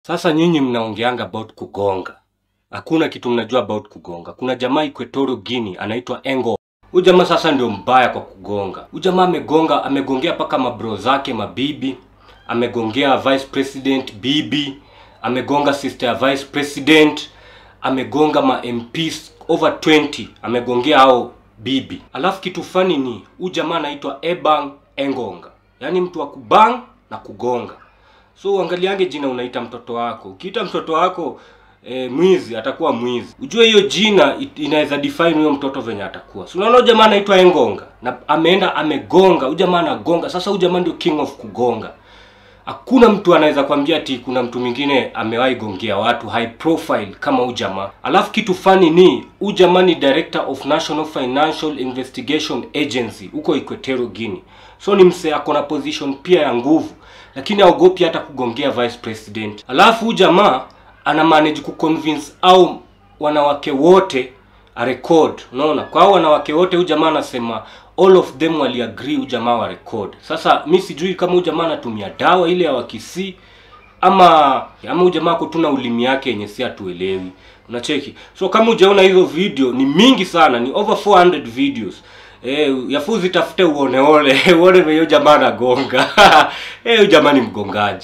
Sasa nyinyi mnaongeanga about kugonga, hakuna kitu mnajua about kugonga. Kuna jamaa Equatorial Guinea anaitwa Engo. Huyu jamaa sasa ndio mbaya kwa kugonga. Huyu jamaa amegonga, amegongea paka mabro zake mabibi, amegongea vice president bibi, amegonga sister ya vice president, amegonga ma MPs over 20, amegongea hao bibi. Alafu kitu fani ni huyu jamaa anaitwa Ebang Engonga, yaani mtu wa kubang na kugonga. So uangaliange jina unaita mtoto wako. Ukiita mtoto wako e, mwizi atakuwa mwizi. Ujue hiyo jina it- inaweza define huyo mtoto venye atakuwa. So unaona huyu jamaa anaitwa Engonga na ameenda amegonga. Huyu jamaa anagonga. Sasa huyu jamaa ndio king of kugonga. Hakuna mtu anaweza kwambia ati kuna mtu mwingine amewahi gongea watu high profile kama huyu jamaa. Alafu kitu fani ni huyu jamaa ni director of National Financial Investigation Agency huko Equatorial Guinea. So ni msee ako na position pia ya nguvu, lakini haogopi hata kugongea vice president. Alafu huyu jamaa ana manage kuconvince au wanawake wote a record unaona kwa hao wanawake wote huyu jamaa anasema all of them wali agree huyu jamaa wa record sasa mi sijui kama huyu jamaa anatumia dawa ile ya wakisi ama ama huyu jamaa ako tu na ulimi yake yenye si hatuelewi unacheki so kama hujaona hizo video ni mingi sana ni over 400 videos Eh, yafuu zitafute uoneone uone venye huyu jamaa anagonga eh, huyu jamaa ni mgongaji